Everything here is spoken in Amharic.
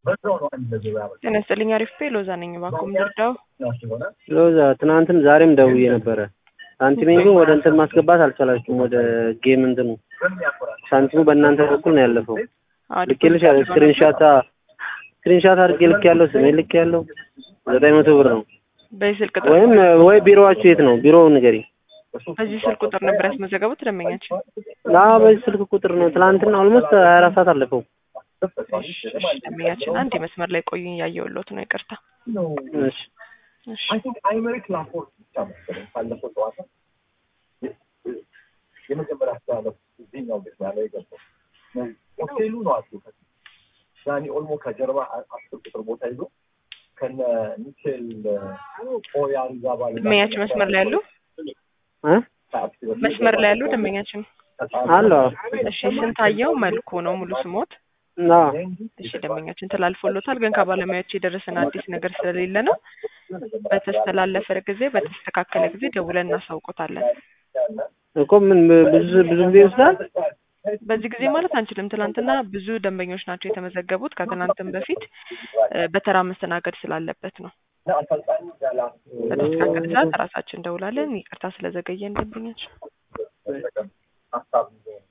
ጤና ይስጥልኝ አሪፍ ፔ ሎዛ ነኝ። እባክዎ ምንርዳው? ሎዛ ትናንትም ዛሬም ደውዬ ነበረ። ሳንቲሜን ግን ወደ እንትን ማስገባት አልቻላችሁም። ወደ ጌም እንትኑ ሳንቲሙ በእናንተ በኩል ነው ያለፈው። ልኬልሽ ስክሪንሻት ስክሪንሻት አድርጌ ልክ ያለው ስሜ ልክ ያለው ዘጠኝ መቶ ብር ነው። በዚህ ስልክ ቁጥር ወይም ወይ ቢሮዋችሁ የት ነው? ቢሮው ንገሪ። በዚህ ስልክ ቁጥር ነበር ያስመዘገቡት ደንበኛችን? አዎ በዚህ ስልክ ቁጥር ነው። ትናንትና ኦልሞስት ሀያ አራት ሰዓት አለፈው። እሺ እሺ፣ ደንበኛችን አንድ የመስመር ላይ ቆዩኝ፣ እያየሁልዎት ነው። ይቅርታ። እሺ እሺ የመጀመሪያ አስተላለፍ እዚህኛው ቤት ያለው የገባው ሆቴሉ ነው አሉ ዳኒ ኦልሞ ከጀርባ አስር ቁጥር ቦታ ይዞ ከነ ሚቼል ኦያሪዛባል ደንበኛችን መስመር ላይ ያሉ መስመር ላይ ያሉ ደንበኛችን አለ እሺ፣ ስንታየው መልኩ ነው ሙሉ ስሞት? ና እሺ ደንበኛችን ተላልፎሎታል፣ ግን ከባለሙያዎች የደረሰን አዲስ ነገር ስለሌለ ነው። በተስተላለፈ ጊዜ በተስተካከለ ጊዜ ደውለን እናሳውቆታለን። እኮ ምን ብዙ ብዙ ጊዜ ይወስዳል። በዚህ ጊዜ ማለት አንችልም። ትናንትና ብዙ ደንበኞች ናቸው የተመዘገቡት። ከትናንትም በፊት እ በተራ መስተናገድ ስላለበት ነው። በተስተካከለ ሰዓት ራሳችን እንደውላለን። ይቅርታ ስለዘገየን ደንበኛችን። ሀሳብ